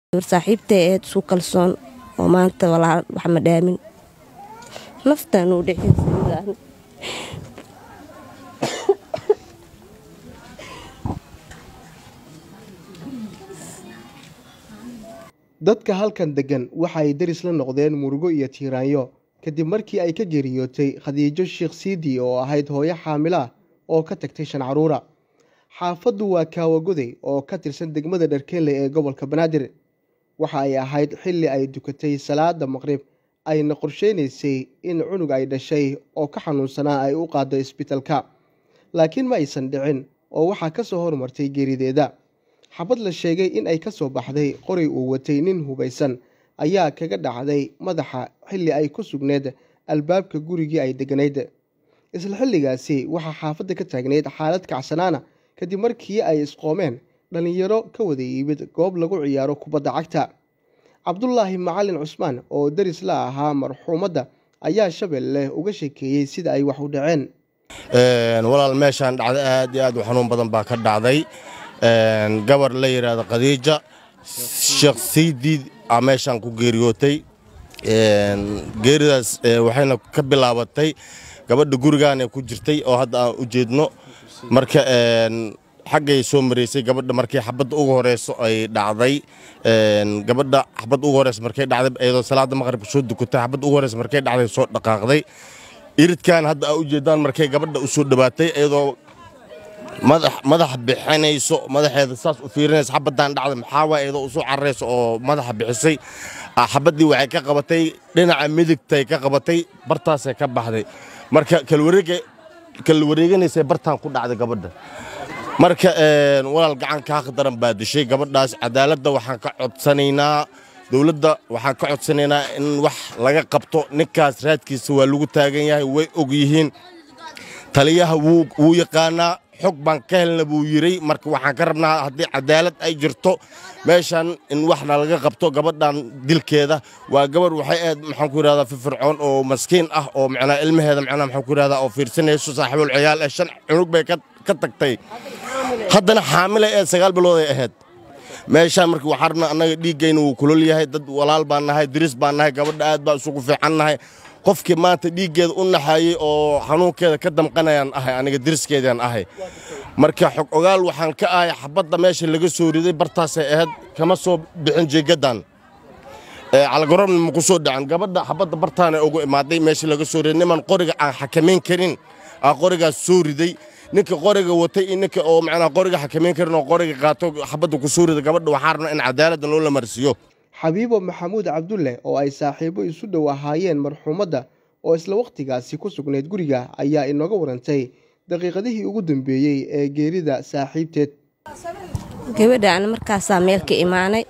gabar saaxiibtay aheyd isku kalsoon oo maanta walaal wax ma dhaamin naftaan uu dhexeysa dadka halkan deggan waxa ay deris la noqdeen murugo iyo tiiraanyo kadib markii ay ka geeriyootay khadiijo sheekh siidi oo ahayd hooyo xaamilo ah oo ka tagtay shan caruura xaafaddu waa kaawagoday oo ka tirsan degmada dharkeelle ee gobolka banaadir waxa ay ahayd xilli ay dukatay salaada maqrib ayna qorsheynaysay in cunug ay dhashay oo ka xanuunsanaa ay u qaado isbitalka laakiin ma aysan dhicin oo waxaa ka soo hormartay geerideeda xabad la sheegay in ay ka soo baxday qoray uu watay nin hubaysan ayaa kaga dhacday madaxa xilli ay ku sugneyd albaabka gurigii ay degganayd isla xilligaasi waxaa xaafadda ka taagnayd xaalad kacsanaana kadib markii ay isqoomeen dhallinyaro ka wada yimid goob lagu ciyaaro kubadda cagta cabdulaahi macalin cusmaan oo deris la ahaa marxuumadda ayaa shabeelle uga sheekeeyey sida ay wax u dhaceen walaal meeshaan dhacda aad iyo aad u xanuun badan baa ka dhacday gabar la yidhaahdo khadiija sheekh saydiid aa meeshaan ku geeriyootay geeridaas waxayna ka bilaabatay gabadha gurigaana ku jirtay oo hadda aan u jeedno marka xaggay soo maraysay gabadha markii xabadda ugu horeyso ay dhacday gabadha xabadda ugu horeysa markay dhacday iyadoo salaada maqribka soo dukatay xabadda ugu horeysa markay dhacday soo dhaqaaqday iridkan hadda aa u jeedaan markay gabadha u soo dhawaatay iyadoo madax madax bixinayso madaxeeda saas u fiirinayso xabaddan dhacday maxaa waay iyadoo usoo cararayso oo madaxa bixisay xabaddii waxay ka qabatay dhinaca midigtay ka qabatay bartaasay ka baxday marka kala wareeganaysay bartaan ku dhacday gabadha marka walaal gacan kaa khadaran baa dishay gabadhaas cadaaladda waxaan ka codsanaynaa dowladda waxaan ka codsanaynaa in wax laga qabto ninkaas raadkiisa waa lagu taagan yahay way og yihiin taliyaha wuu yaqaanaa xog baan ka helna buu yidray marka waxaan ka rabnaa haddii cadaalad ay jirto meeshan in waxna laga qabto gabadhan dilkeeda waa gabarh waxay ahayd maxaan ku yidhahdaa firfircoon oo maskiin ah oo macnaa ilmaheeda macnaa maxaan ku yidhahdaa oo fiirsanayso saaxiibul ciyaal ee shan cunug bay ka tagtay haddana xaamilay ee sagaal bilood ay ahayd meeshaan marka waxaa rabnaa annaga dhiiggayna wuu kulol yahay dad walaal baan nahay diris baan nahay gabadha aad baa isugu fiican nahay qofkii maanta dhiiggeeda u naxaayey oo xanuunkeeda ka damqanayaan ahay aniga diriskeedaan ahay marka xog ogaal waxaan ka ahay xabadda meesha laga soo riday bartaasay ahayd kama soo bixin jeegadan calgarobna ma ku soo dhacan gabadha xabadda bartaana ugu imaaday meesha laga soo riday niman qoriga aan xakamayn karin aa qorigaas soo riday ninka qoriga watay iyo ninka oo macnaa qoriga xakamayn karin oo qoriga qaato xabadda ku soo riday gabadha waxaan rabnaa in cadaaladda loo la marsiiyo xabiibo maxamuud cabdulle oo ay saaxiibo isu dhow ahaayeen marxuumadda oo isla wakhtigaasi ku sugnayd guriga ayaa inooga warantay daqiiqadihii ugu dambeeyey ee geerida saaxiibteed gabadha ana markaasaa meel ka imaanay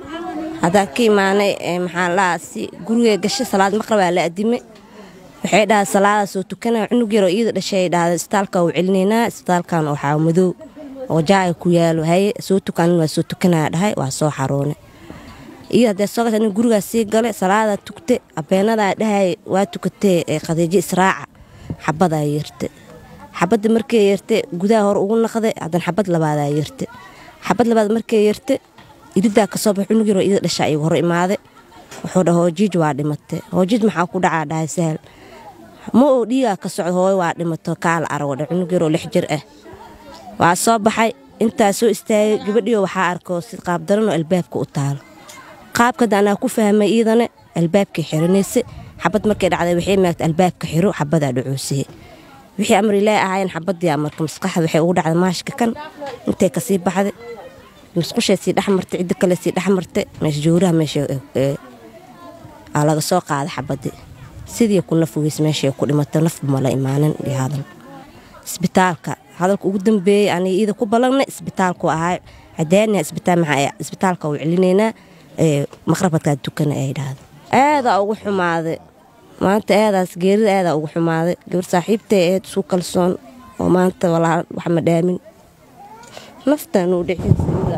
haddaa ka imaanay maxaa lahaa si guriga gashay salaad maqrabaa la adime waxay dhahay salaada soo tukanaa cunug yaroo iyada dhashay dhahday isbitaalka u celinaynaa isbitaalkan waxaa madow oo jaaga ku yaalo haye soo tukanin waa soo tukanaa dhahay waa soo xaroonay iyo haddee soo gasha nin gurigaas sii galay salaadaa tugte abeenadaa dhahay waa tukatee ee khadiijo israaca xabadaa yeerte xabadda markay yeerte gudaha hore ugu naqday haddana xabad labaadaa yeerte xabad labaad markay yeerte iridaa kasoo bax cunug yaroo ida dhashaa igu hor imaaday wuxuu dhaha hoojiij waa dhimatay hoojiij maxaa ku dhacaa dhahay sahal ma oo dhiigaa ka socdo hooyo waa dhimato kaala arago dha cunug yaroo lix jir ah waa soo baxay intaa soo istaagay gabadhiyo waxaa arkoo si qaabdaranoo albaabka u taalo qaabkada anaa ku fahmay iidane albaabkay xiranayse xabad markay dhacday waxay maagta albaabka xiro xabadaa dhacoosiye wixii amar ilaahi ahaayeen xabadii amarka maskaxda waxay ugu dhacday maashka kan intay kasii baxday musqushay sii dhexmartay cidda kale sii dhexmartay meesha jowraha meesha aa laga soo qaaday xabadii sidii ku naf weys meeshay ku dhimatay nafba mala imaanin iyo hadal isbitaalka hadalka ugu dambeeyey aniga iida ku ballanay isbitaalku ahaa cadaaniha isbitaal maxaa isbitaalka u celinaynaa maqrabadkaa dukana ay dhahda aadaa ugu xumaaday maanta aadaas geerida aadaa ugu xumaaday gabar saaxiibtay aheyd isku kalsoon oo maanta walaal wax ma dhaamin naftaan uu dhexeysa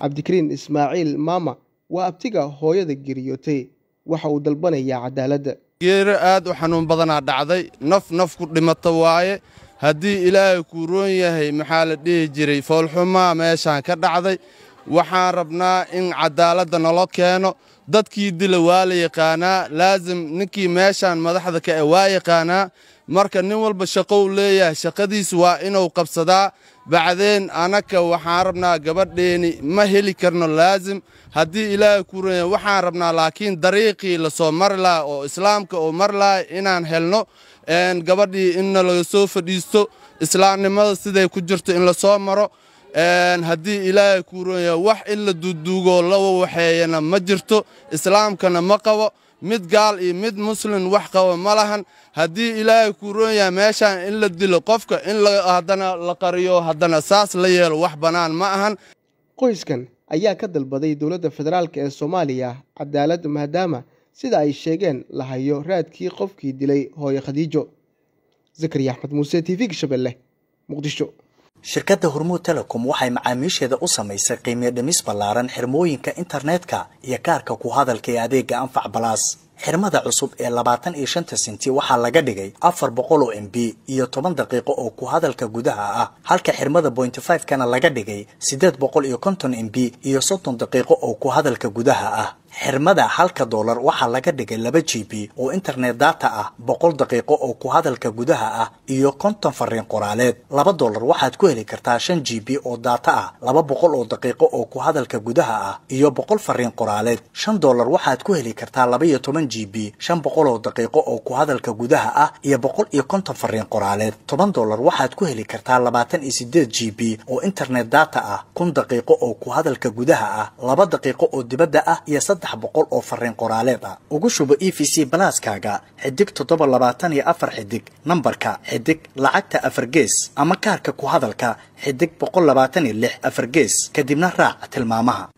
cabdikariin ismaaciil maama waa abtiga hooyada geeriyootay waxa uu dalbanayaa cadaaladda geero aad u xanuun badanaa dhacday naf naf ku dhimata waaye haddii ilaahay kuu roon yahay maxaa la dhihi jiray foolxumaa meeshaan ka dhacday waxaan rabnaa in cadaaladda nalo keeno dadkii dila waa la yaqaanaa laasim ninkii meeshaan madaxda ka e waa yaqaanaa marka nin walba shaqou leeyahay shaqadiis waa inuu qabsadaa bacdeen anaka waxaan rabnaa gabadheeni ma heli karno laasim haddii ilaahay kuu roon yahay waxaan rabnaa laakiin dariiqii lasoo mari laha oo islaamka oo mari laha inaan helno gabadhii inna laga soo fadhiisto islaamnimada siday ku jirto in lasoo maro haddii ilaahay kuu roon yahay wax in la duuduugoo la wawaxeeyana ma jirto islaamkana ma qabo mid gaal iyo mid muslin wax qabo ma lahan haddii ilaahay kuu roon yahay meeshaan in la dilo qofka in haddana la qariyo haddana saas la yeelo wax bannaan ma ahan qoyskan ayaa ka dalbaday dowladda federaalk ee soomaaliya cadaalad maadaama sida ay sheegeen la hayo raadkii qofkii dilay hooyo khadiijo zakariya axmed muuse t v gashabelle muqdisho shirkadda hormuud telecom waxay macaamiisheeda u samaysay qiimiyo dhimis ballaaran xirmooyinka internetka iyo kaarka ku hadalka ee adeega anfac balaas xirmada cusub ee labaatan iyo shanta senti waxaa laga dhigay afar boqol oo m b iyo toban daqiiqo oo ku hadalka gudaha ah halka xirmada bointy five kana laga dhigay siddeed boqol iyo konton m b iyo soddon daqiiqo oo ku hadalka gudaha ah xirmada halka doolar waxaa laga dhigay laba g b oo internet data ah boqol daqiiqo oo ku hadalka gudaha ah iyo konton fariin qoraaleed laba doolar waxaad ku heli kartaa shan g b oo data ah laba boqol oo daqiiqo oo ku hadalka gudaha ah iyo boqol fariin qoraaleed shan doolar waxaad ku heli kartaa laba iyo toban g b shan boqol oo daqiiqo oo ku hadalka gudaha ah iyo boqol iyo konton fariin qoraaleed toban doolar waxaad ku heli kartaa labaatan iyo sideed g b oo internet data ah kun daqiiqo oo ku hadalka gudaha ah laba daqiiqo oo dibadda ah iyo saddex boqol oo fariin qoraaleed ah ugu shubo e v c balaaskaaga xidig toddoba labaatan iyo afar xidig nambarka xidig lacagta afar gees ama kaarka ku hadalka xidig boqol labaatan iyo lix afar gees kadibna raac tilmaamaha